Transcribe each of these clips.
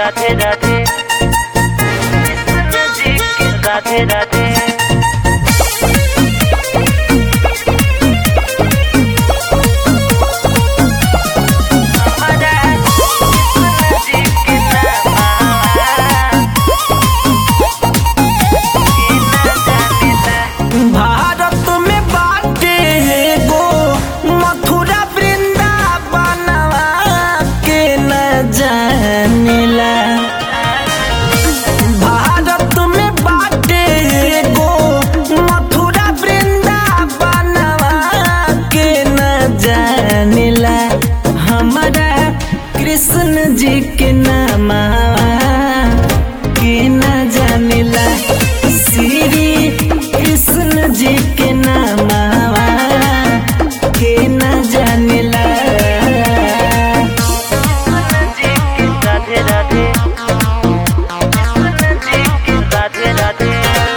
राधे राधे कृष्ण जी की राधे राधे हमारा कृष्ण जी के भारत में बाटे गो मथुरा वृंदावनवा के न जानेला भारत में बाटे गो मथुरा वृंदावनवा के न जानेला हमारा कृष्ण जी के नामा के न जानेला श्री कृष्ण जी के नामा के न जानेला जी की राधे राधे कृष्ण जी की राधे राधे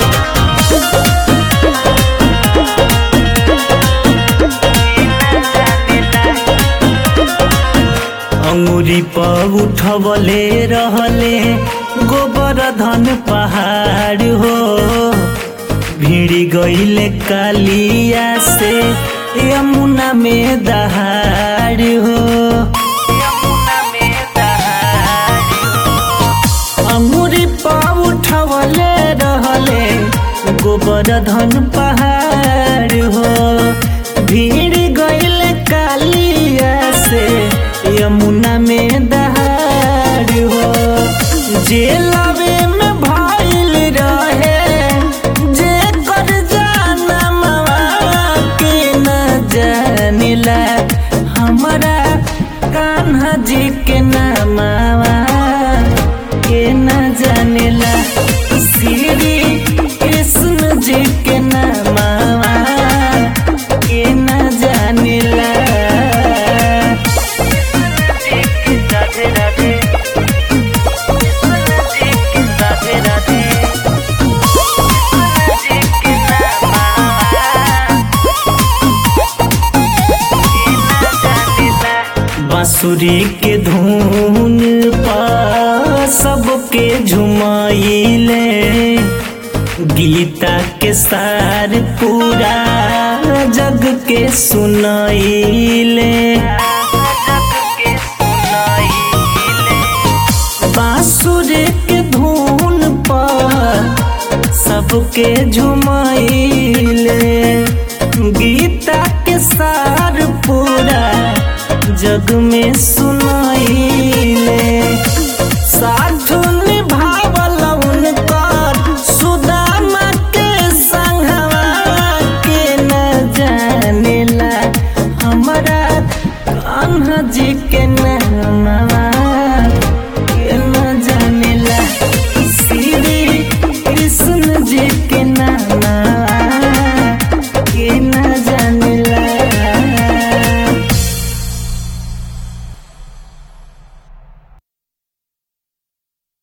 अंगुरी पर उठवले रहले गोबर धन पहाड़ हो भिड़ी गईले कालिया से यमुना में दहाड़ हो यमुना में दहाड़ अंगुरी पर उठवले रहले गोबर धन पहाड़ हो भीड़ गईल कालिया से यमुना में दहाड़ हो जेलवे में भइल रहे जे कर जानमवा के न जानिला हमरा कान्हा जी के नामवा के न जानेला श्री कृष्ण जी के नामवा के न जानेला जी की राधे राधे कृष्ण जी की राधे राधे जी की बांसुरी के धुन पर सबके झुमाइले गीता के सार पूरा जग के सुनाइले बांसुर के धुन पर सबके झुमाइले गीता के सार पूरा जग में सुनाइले साग